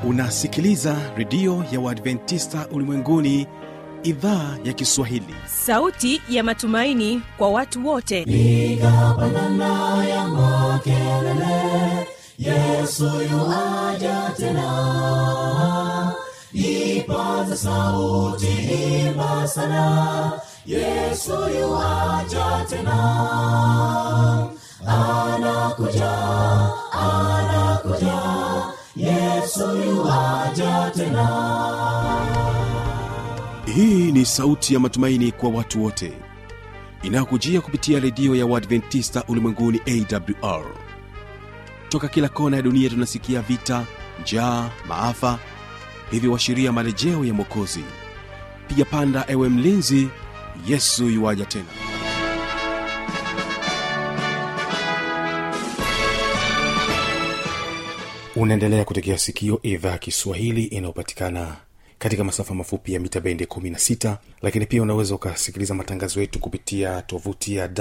unasikiliza redio ya uadventista ulimwenguni idhaa ya kiswahili sauti ya matumaini kwa watu wote piga pandana ya makelele yesu yuaja tena ipaza sauti imba sana yesu yuaja tena anakuja anakuja yesu yuaja tena hii ni sauti ya matumaini kwa watu wote inayokujia kupitia redio ya uadventista ulimwenguni awr toka kila kona ya dunia tunasikia vita njaa maafa hivyo washiria marejeo ya mwokozi piga panda ewe mlinzi yesu yuwaja tena unaendelea kutegea sikio idhaa ya kiswahili inayopatikana katika masafa mafupi ya mita bendi 16 lakini pia unaweza ukasikiliza matangazo yetu kupitia tovuti ya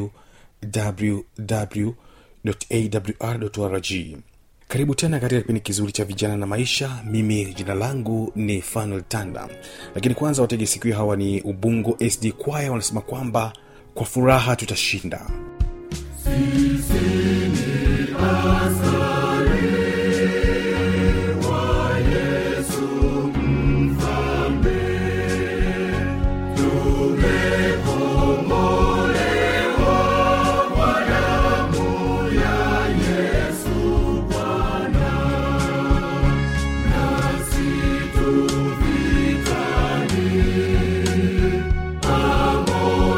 wwwawr karibu tena katika kipindi kizuri cha vijana na maisha mimi jina langu ni fanuel tanda lakini kwanza watege sikio hawa ni ubungo sd kwaya wanasema kwamba kwa furaha tutashinda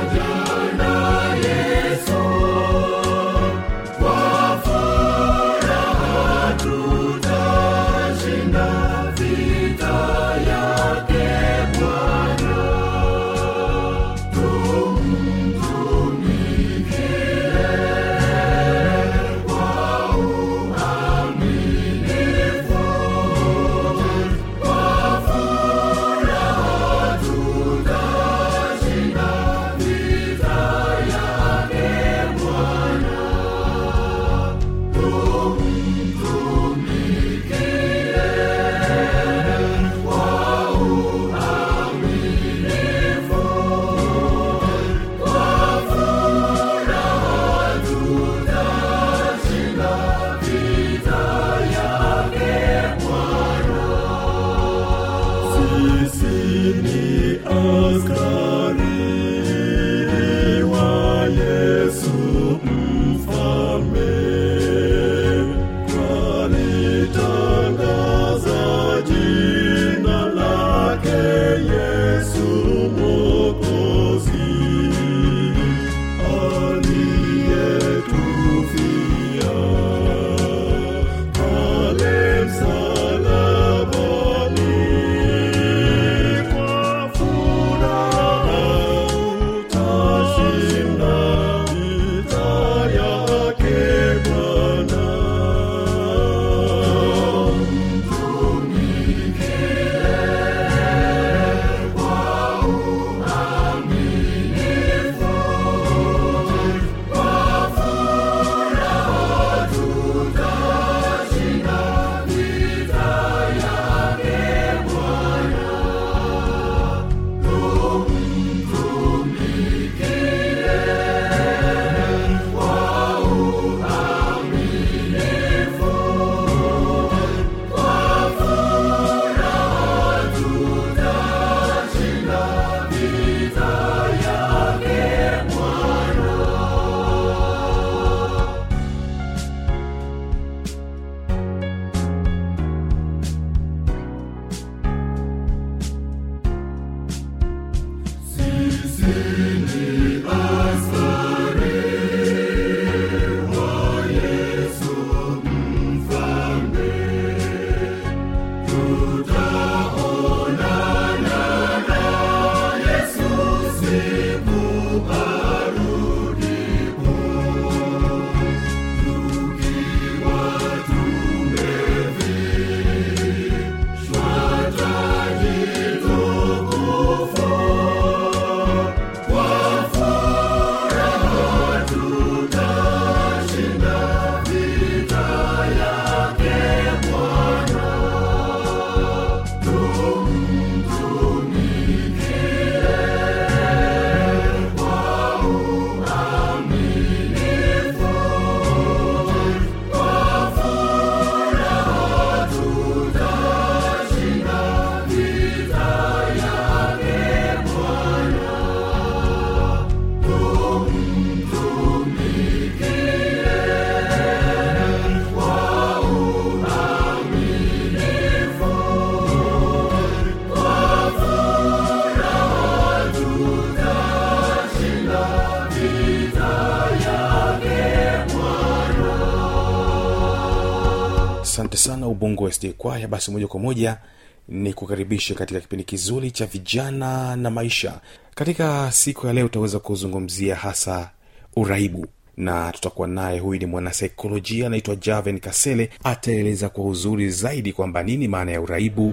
Kwa asante sana ubongo sd kwaya basi moja kwa moja ni kukaribisha katika kipindi kizuri cha vijana na maisha katika siku ya leo utaweza kuzungumzia hasa uraibu na tutakuwa naye huyu ni mwanasaikolojia anaitwa javen kasele ataeleza kwa uzuri zaidi kwamba nini maana ya uraibu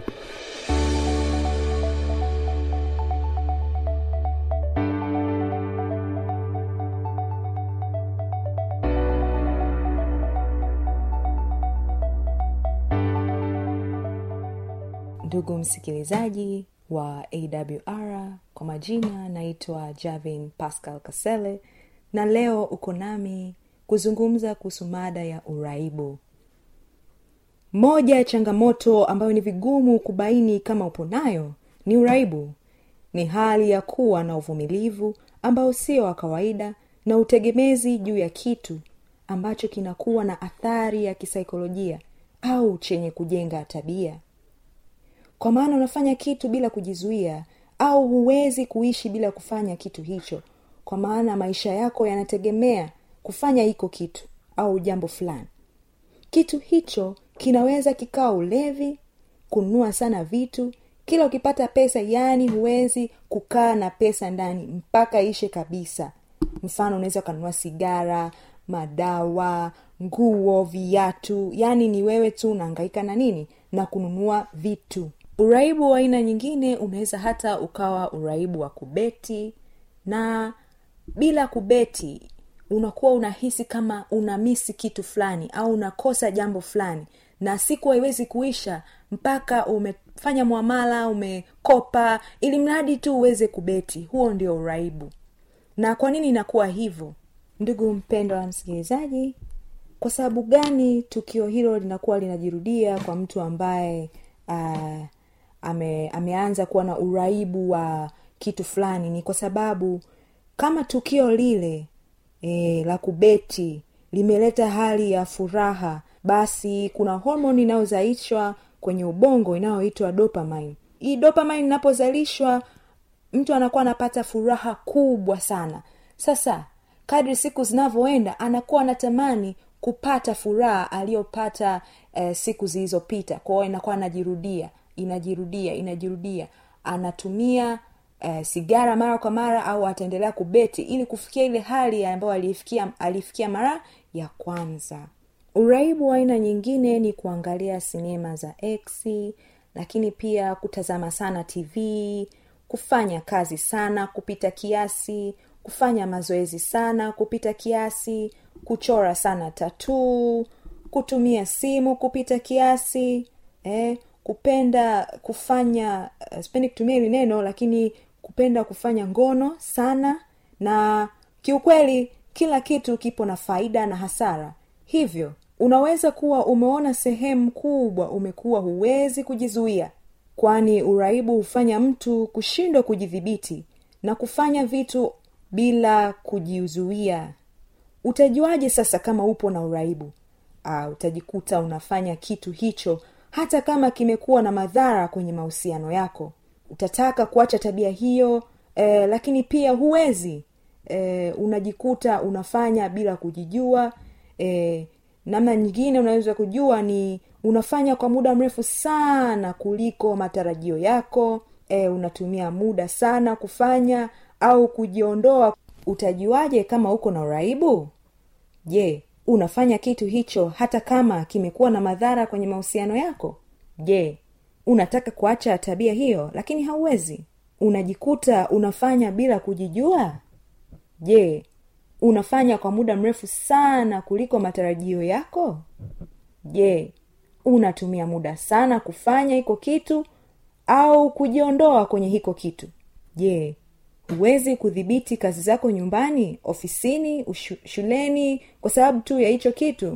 ndugu msikilizaji wa awr kwa majina naitwa javin pascal kasele na leo uko nami kuzungumza kuhusu mada ya uraibu moja ya changamoto ambayo ni vigumu kubaini kama upo nayo ni uraibu ni hali ya kuwa na uvumilivu ambao sio wa kawaida na utegemezi juu ya kitu ambacho kinakuwa na athari ya kisaikolojia au chenye kujenga tabia kwa maana unafanya kitu bila kujizuia au huwezi kuishi bila kufanya kitu hicho kwa maana maisha yako yanategemea kufanya hiko kitu au jambo fulani kitu hicho kinaweza kikawa ulevi kununua sana vitu kila ukipata pesa yaani huwezi kukaa na pesa ndani mpaka ishe kabisa mfano unaweza ukanunua sigara madawa nguo viatu yaani ni wewe tu unaangaika na nini na kununua vitu uraibu wa aina nyingine unaweza hata ukawa uraibu wa kubeti na bila kubeti unakuwa unahisi kama unamisi kitu fulani au unakosa jambo fulani na siku haiwezi kuisha mpaka umefanya mwamala umekopa ili mradi tu uweze kubeti huo ndio uraibu na kwa nini inakuwa hivyo ndugu mpendwa wa msikilizaji kwa sababu gani tukio hilo linakuwa linajirudia kwa mtu ambaye uh, ame, ameanza kuwa na uraibu wa kitu fulani ni kwa sababu kama tukio lile e, la kubeti limeleta hali ya furaha basi kuna homoni inayozalishwa kwenye ubongo inayoitwa dopamine hii dopamine inapozalishwa mtu anakuwa anapata furaha kubwa sana sasa kadri siku zinavyoenda anakuwa anatamani kupata furaha aliyopata eh, siku zilizopita kwao inakuwa anajirudia inajirudia inajirudia anatumia eh, sigara mara kwa mara au ataendelea kubeti ili kufikia ile hali ambayo alifikia alifikia mara ya kwanza uraibu wa aina nyingine ni kuangalia sinema za x lakini pia kutazama sana tv kufanya kazi sana kupita kiasi kufanya mazoezi sana kupita kiasi kuchora sana tatuu kutumia simu kupita kiasi eh, kupenda kufanya uh, sipendi kutumia hili neno lakini kupenda kufanya ngono sana na kiukweli kila kitu kipo na faida na hasara hivyo unaweza kuwa umeona sehemu kubwa umekuwa huwezi kujizuia kwani uraibu hufanya mtu kushindwa kujidhibiti na kufanya vitu bila kujizuia utajuaje sasa kama upo na uraibu uh, utajikuta unafanya kitu hicho hata kama kimekuwa na madhara kwenye mahusiano yako utataka kuacha tabia hiyo eh, lakini pia huwezi eh, unajikuta unafanya bila kujijua eh, namna nyingine unaweza kujua ni unafanya kwa muda mrefu sana kuliko matarajio yako e, unatumia muda sana kufanya au kujiondoa utajuaje kama uko na uraibu je unafanya kitu hicho hata kama kimekuwa na madhara kwenye mahusiano yako je unataka kuacha tabia hiyo lakini hauwezi unajikuta unafanya bila kujijua je unafanya kwa muda mrefu sana kuliko matarajio yako je unatumia muda sana kufanya hiko kitu au kujiondoa kwenye hiko kitu je huwezi kudhibiti kazi zako nyumbani ofisini ushu, shuleni kwa sababu tu ya hicho kitu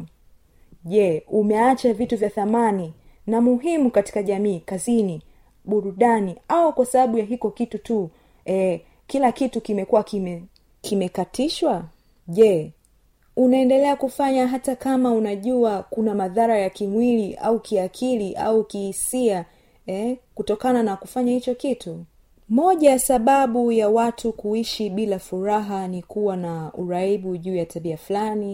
je umeacha vitu vya thamani na muhimu katika jamii kazini burudani au kwa sababu ya hiko kitu tu e, kila kitu kimekuwa kime kimekatishwa je unaendelea kufanya hata kama unajua kuna madhara ya kimwili au kiakili au kihisia eh, kutokana na kufanya hicho kitu moja ya sababu ya watu kuishi bila furaha ni kuwa na uraibu juu ya tabia fulani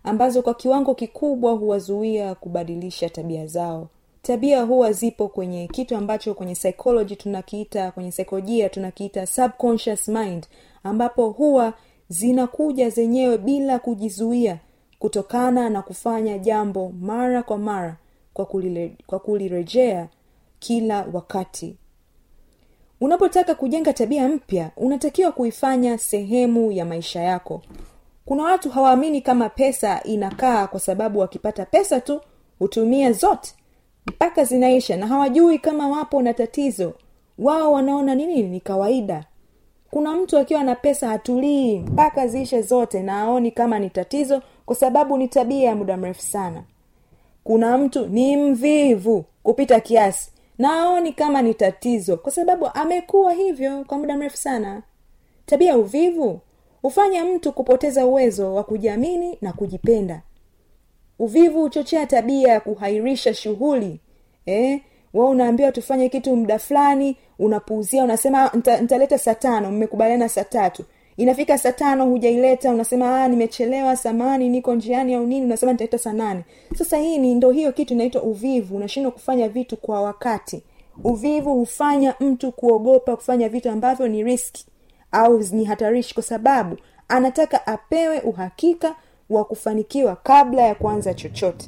ambazo kwa kiwango kikubwa huwazuia kubadilisha tabia zao tabia huwa zipo kwenye kitu ambacho kwenye psychology tunakiita kwenye saikolojia tunakiita subconscious mind ambapo huwa zinakuja zenyewe bila kujizuia kutokana na kufanya jambo mara kwa mara kwa, kulile, kwa kulirejea kila wakati unapotaka kujenga tabia mpya unatakiwa kuifanya sehemu ya maisha yako kuna watu hawaamini kama pesa inakaa kwa sababu wakipata pesa tu hutumia zote mpaka zinaisha na hawajui kama wapo na tatizo wao wanaona nini ni kawaida kuna mtu akiwa na pesa hatulii mpaka ziishe zote na aoni kama ni tatizo kwa sababu ni tabia ya muda mrefu sana kuna mtu ni mvivu kupita kiasi na aoni kama ni tatizo kwa sababu amekuwa hivyo kwa muda mrefu sana tabia ya uvivu hufanya mtu kupoteza uwezo wa kujiamini na kujipenda uvivu huchochea tabia ya kuhairisha shughuli eh? wa unaambiwa tufanye kitu muda fulani unapuuzia unasema nitaleta saa tano mmekubaliana saa tatu inafika saa tano hujaileta unasema nimechelewa samani niko njiani au nini unasema nitaleta saa nane sasa hii ni ndo hiyo kitu inaitwa uvivu unashindwa kufanya vitu kwa wakati uvivu hufanya mtu kuogopa kufanya vitu ambavyo ni riski au ni hatarishi kwa sababu anataka apewe uhakika wa kufanikiwa kabla ya kuanza chochote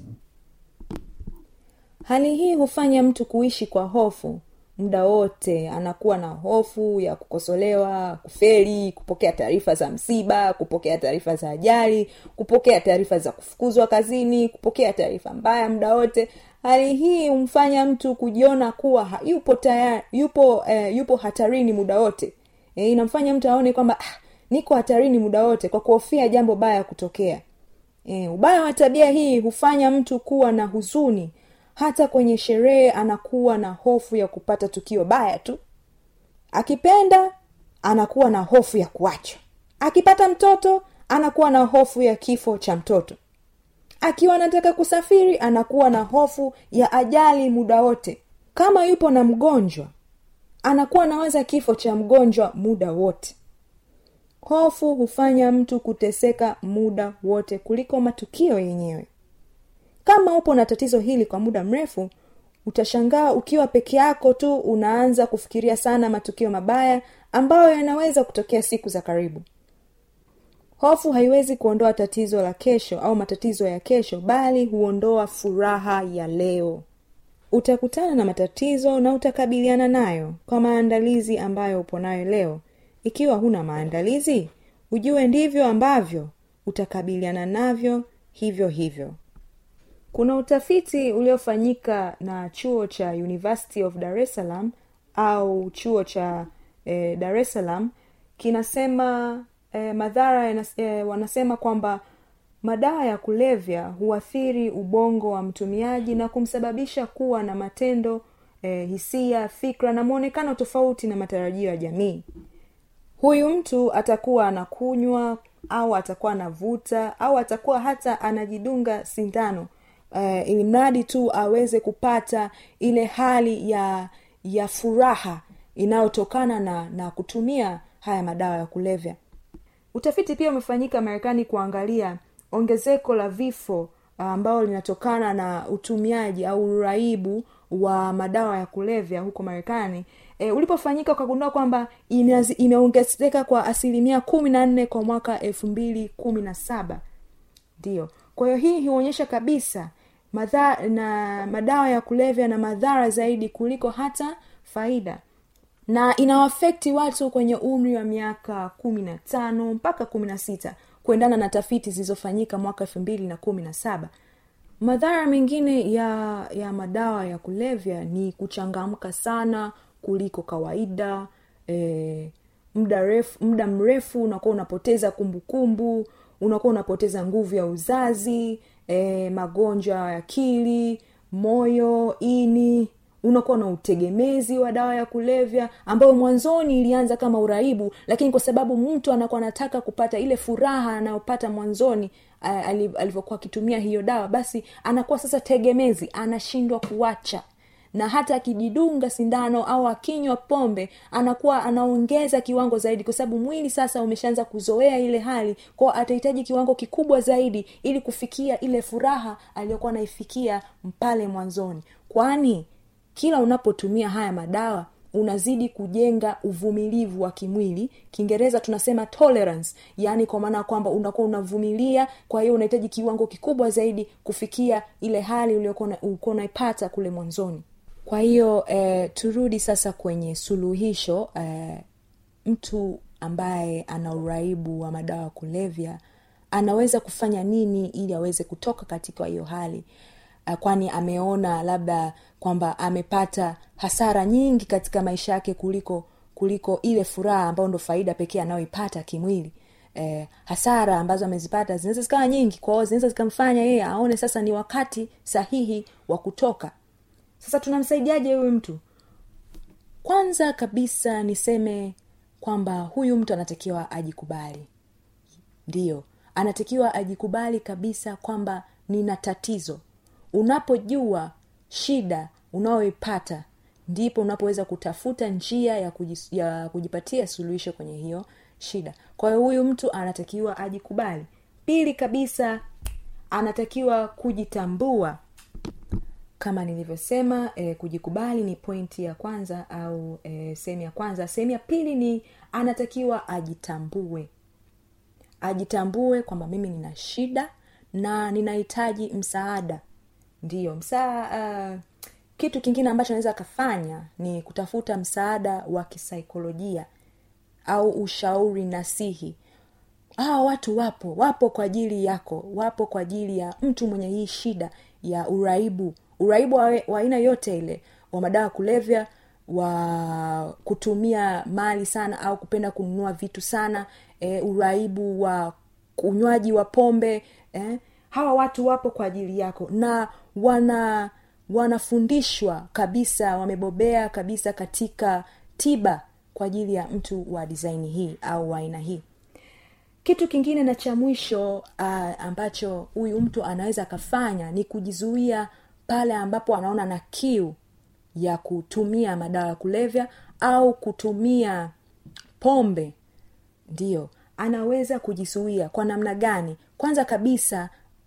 hali hii hufanya mtu kuishi kwa hofu muda wote anakuwa na hofu ya kukosolewa kufeli kupokea taarifa za msiba kupokea taarifa za ajali kupokea taarifa za kufukuzwa kazini kupokea taarifa mbaya muda wote hali hii humfanya mtu kujiona kuwa ha, yupo tayari yupo eh, yupo hatarini muda wote e, inamfanya mtu aone kwamba ah, niko hatarini muda wote kwa kuhofia jambo baya kutokea e, ubaya wa tabia hii hufanya mtu kuwa na huzuni hata kwenye sherehe anakuwa na hofu ya kupata tukio baya tu akipenda anakuwa na hofu ya kuachwa akipata mtoto anakuwa na hofu ya kifo cha mtoto akiwa anataka kusafiri anakuwa na hofu ya ajali muda wote kama yupo na mgonjwa anakuwa anawaza kifo cha mgonjwa muda wote hofu hufanya mtu kuteseka muda wote kuliko matukio yenyewe kama upo na tatizo hili kwa muda mrefu utashangaa ukiwa peke yako tu unaanza kufikiria sana matukio mabaya ambayo yanaweza kutokea siku za karibu hofu haiwezi kuondoa tatizo la kesho au matatizo ya kesho bali huondoa furaha ya leo utakutana na matatizo na utakabiliana nayo kwa maandalizi ambayo upo nayo leo ikiwa huna maandalizi ujue ndivyo ambavyo utakabiliana navyo hivyo hivyo kuna utafiti uliofanyika na chuo cha university of dar es salaam au chuo cha eh, dar es salaam kinasema eh, madhara yanas, eh, wanasema kwamba madawa ya kulevya huathiri ubongo wa mtumiaji na kumsababisha kuwa na matendo eh, hisia fikra na mwonekano tofauti na matarajio ya jamii huyu mtu atakuwa anakunywa au atakuwa anavuta au atakuwa hata anajidunga sindano uh, ili mradi tu aweze kupata ile hali ya ya furaha inayotokana na na kutumia haya madawa ya kulevya utafiti pia umefanyika marekani kuangalia ongezeko la vifo ambao linatokana na utumiaji au uraibu wa madawa ya kulevya huko marekani e, ulipofanyika ukagundua kwamba imeongezeka kwa asilimia kumi na nne kwa mwaka elfu mbili kumi na saba ndiyo kwa hiyo hii huonyesha kabisa madha, na madawa ya kulevya na madhara zaidi kuliko hata faida na inawafekti watu kwenye umri wa miaka kumi na tano mpaka kumi na sita kuendana na tafiti zilizofanyika mwaka elfu mbili na kumi na saba madhara mengine ya ya madawa ya kulevya ni kuchangamka sana kuliko kawaida e, muda refu muda mrefu unakuwa unapoteza kumbukumbu unakuwa unapoteza nguvu ya uzazi e, magonjwa ya akili moyo ini unakuwa na utegemezi wa dawa ya kulevya ambayo mwanzoni ilianza kama uraibu lakini kwa sababu mtu anakuwa anataka kupata ile furaha anayopata mwanzoni alivyokuwa akitumia hiyo dawa basi anakuwa sasa tegemezi anashindwa kuacha na hata akijidunga sindano au akinywa pombe anakuwa anaongeza kiwango zaidi kwa sababu mwili sasa umeshaanza kuzoea ile hali kwao atahitaji kiwango kikubwa zaidi ili kufikia ile furaha aliyokuwa anaifikia pale mwanzoni kwani kila unapotumia haya madawa unazidi kujenga uvumilivu wa kimwili kiingereza tunasema tolerance yaani kwa maana ya kwamba unakuwa unavumilia kwa hiyo unahitaji kiwango kikubwa zaidi kufikia ile hali uliokuwa unaipata kule mwanzoni kwa hiyo eh, turudi sasa kwenye suluhisho eh, mtu ambaye ana uraibu wa madawa ya kulevya anaweza kufanya nini ili aweze kutoka katika hiyo hali uh, kwani ameona labda kwamba amepata hasara nyingi katika maisha yake kuliko kuliko ile furaha ambayo ndo faida pekee anayoipata kimwili eh, hasara ambazo amezipata zinaweza zikawa nyingi kwao zinaweza zikamfanya yeye aone sasa ni wakati sahihi wa kutoka sasa tunamsaidiaje huyu mtu kwanza kabisa niseme kwamba huyu mtu anatakiwa ajikubali ndiyo anatakiwa ajikubali kabisa kwamba nina tatizo unapojua shida unayoipata ndipo unapoweza kutafuta njia ya, kujis, ya kujipatia suluhisho kwenye hiyo shida kwa hiyo huyu mtu anatakiwa ajikubali pili kabisa anatakiwa kujitambua kama nilivyosema eh, kujikubali ni pointi ya kwanza au eh, sehemu ya kwanza sehemu ya pili ni anatakiwa ajitambue ajitambue kwamba mimi nina shida na ninahitaji msaada ndiyo msaa uh, kitu kingine ambacho anaweza akafanya ni kutafuta msaada wa kisaikolojia au ushauri nasihi hawa watu wapo wapo kwa ajili yako wapo kwa ajili ya mtu mwenye hii shida ya uraibu uraibu wa aina yote ile wa madawa kulevya wa kutumia mali sana au kupenda kununua vitu sana e, uraibu wa unywaji wa pombe eh, hawa watu wapo kwa ajili yako na wana wanafundishwa kabisa wamebobea kabisa katika tiba kwa ajili ya mtu wa disaini hii au wa aina hii kitu kingine na cha mwisho uh, ambacho huyu mtu anaweza akafanya ni kujizuia pale ambapo anaona na kiu ya kutumia madawa ya kulevya au kutumia pombe ndiyo anaweza kujizuia kwa namna gani kwanza kabisa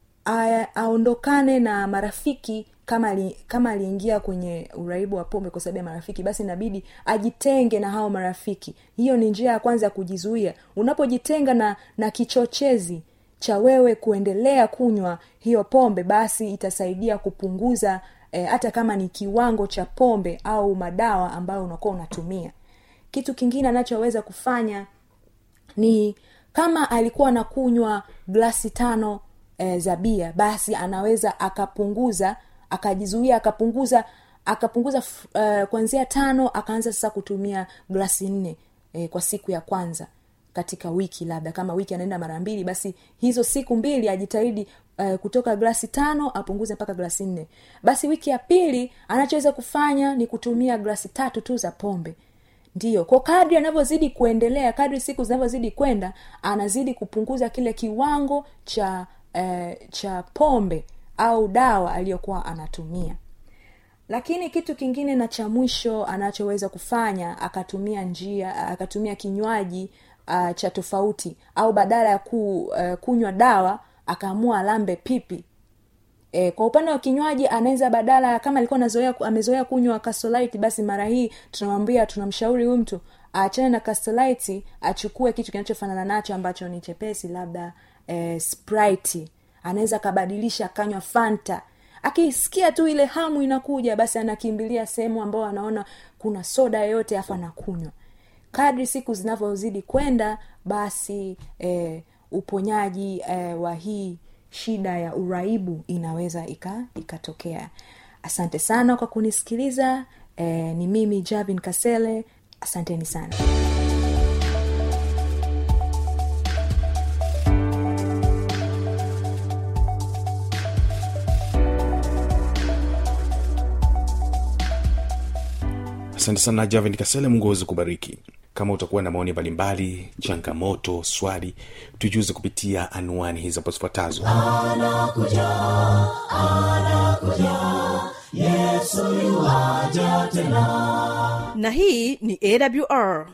aondokane na marafiki kama li, kama aliingia kwenye uraibu wa pombe kwa sababu ya marafiki basi inabidi ajitenge na hao marafiki hiyo ni njia ya kwanza ya kujizuia unapojitenga na na kichochezi cha wewe kuendelea kunywa hiyo pombe basi itasaidia kupunguza eh, hata kama ni kiwango cha pombe au madawa ambayo unakuwa unatumia kitu kingine anachoweza kufanya ni kama alikuwa anakunywa glasi tano e, za bia basi anaweza akapunguza akajizuia akapunguza akapunguza uh, kuanzia tano akaanza sasa kutumia glasi nne e, kwa siku ya kwanza katika wiki labda kama wiki anaenda mara mbili basi hizo siku mbili ajitahidi uh, kutoka glasi tano apunguze mpaka glasi nne basi wiki ya pili anachoweza kufanya ni kutumia glasi tatu tu za pombe ndiyo kwa kadri anavyozidi kuendelea kadri siku zinavyozidi kwenda anazidi kupunguza kile kiwango cha eh, cha pombe au dawa aliyokuwa anatumia lakini kitu kingine na cha mwisho anachoweza kufanya akatumia njia akatumia kinywaji uh, cha tofauti au badala ya ku, uh, kunywa dawa akaamua alambe pipi e, kwa upande wa kinywaji anaweza badala kama alikuwa anazoea amezoea kunywa kasolite basi mara hii tunamwambia tunamshauri huyu mtu aachane na kasolite achukue kitu kinachofanana nacho ambacho ni chepesi labda e, sprite anaweza akabadilisha akanywa fanta akisikia tu ile hamu inakuja basi anakimbilia sehemu ambayo anaona kuna soda yoyote afu anakunywa kadri siku zinavyozidi kwenda basi e, uponyaji e, wa hii shida ya uraibu inaweza ikatokea ika asante sana kwa kunisikiliza e, ni mimi javin kasele asanteni sana asante sana javin kasele mungu aweze kubariki kama utakuwa na maoni mbalimbali changamoto swali tujuze kupitia anwani hizi hapo zifuatazo anakuja anakuja yesu yuaja tena na hii ni awr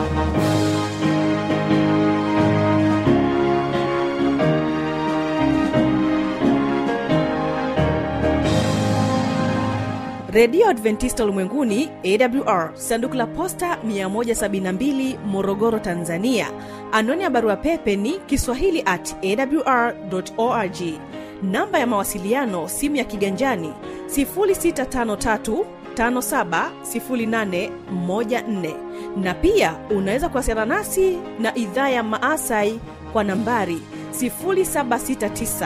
redio adventista ulimwenguni awr sanduku la posta 172 morogoro tanzania anwani ya barua pepe ni kiswahili at awr org namba ya mawasiliano simu ya kiganjani 653 570814 na pia unaweza kuwasiliana nasi na idhaa ya maasai kwa nambari 769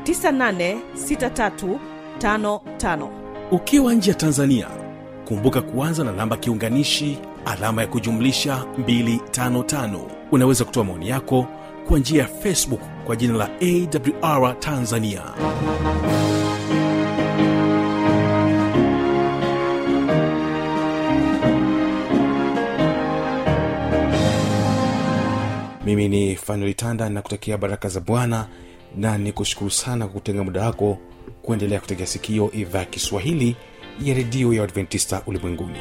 986355 ukiwa nje ya tanzania kumbuka kuanza na namba kiunganishi alama ya kujumlisha 255 unaweza kutoa maoni yako kwa njia ya facebook kwa jina la awr tanzania mimi ni fanuel tanda na kutakia baraka za bwana na ni kushukuru sana kwa kutenga muda wako kuendelea kutegea sikio idhaa ya kiswahili ya redio ya adventista ulimwenguni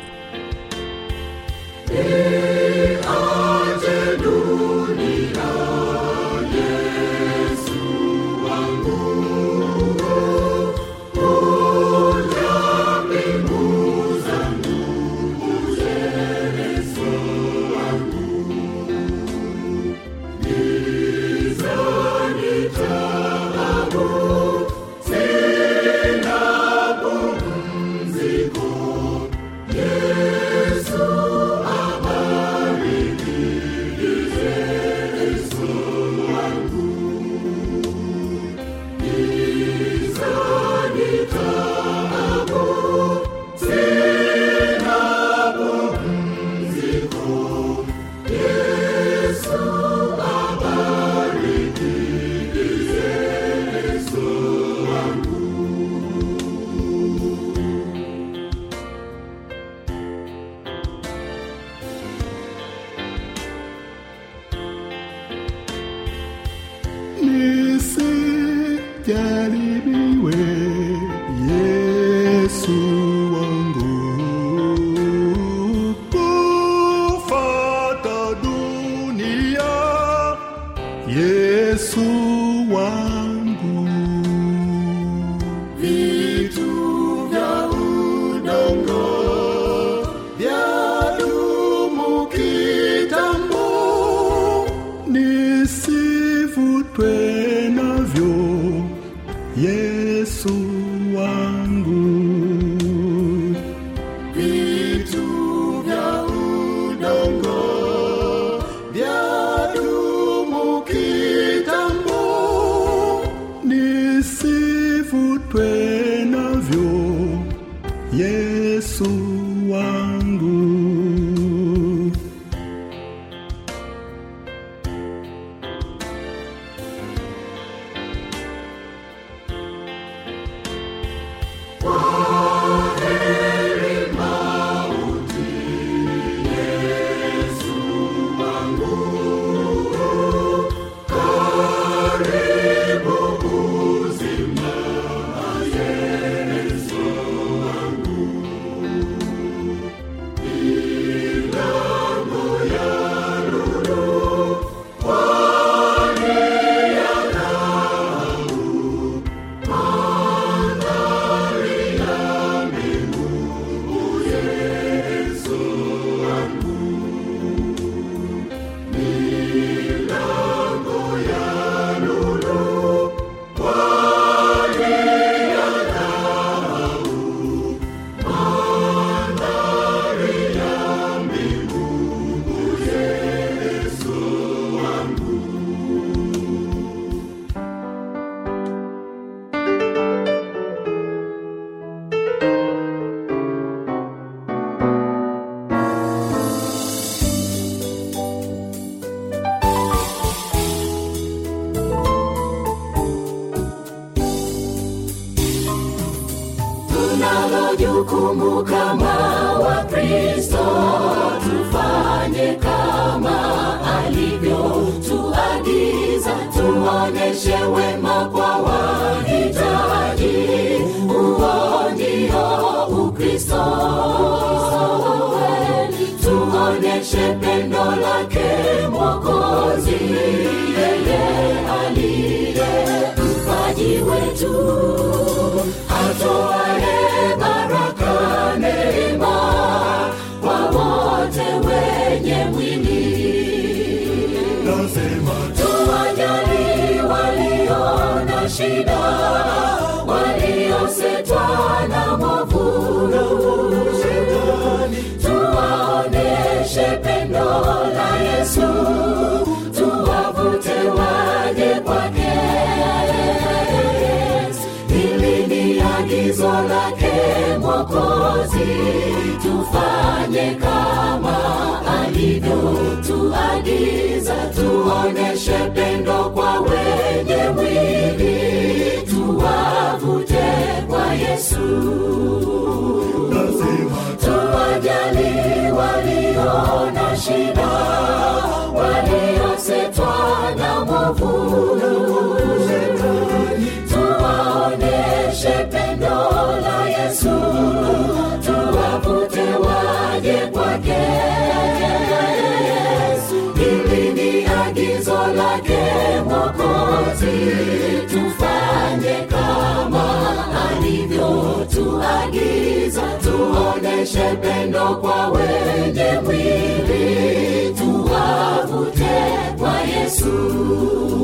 nisijaribiwe yesu wangu kufata dunia yesu wangu vitu vya udongo vyadumu kitambo nisivutwe navyo yesu wangu vitu vya udongo vyadumu kitambo nisivutwe navyo yesu wangu tunalo jukumu kama wakristo tufanye kama alivyotuagiza tuoneshe wema kwa wahitaji huo ndio pendo lake mwokozi yeye aliye mpaji wetu atoaye baraka neema kwa wote wenye mwili tuwajali walio na shida waliosetwa na mwovu tuwaoneshe pendo la yesu tuwavute waje kwake hili ni agizo lake mwokozi tufanye kama alivyotuagiza tuoneshe pendo kwa wenye mwili tuwavute kwa yesu tuwajali walio na shida waliosetwa na mwovu tuwaoneshe pendo la yesu tuwavute waje kwake hili ni agizo lake mwokozi tufanye kama alivyotuagiza tuoneshe pendo kwa wenye mwili tuwavute kwa yesu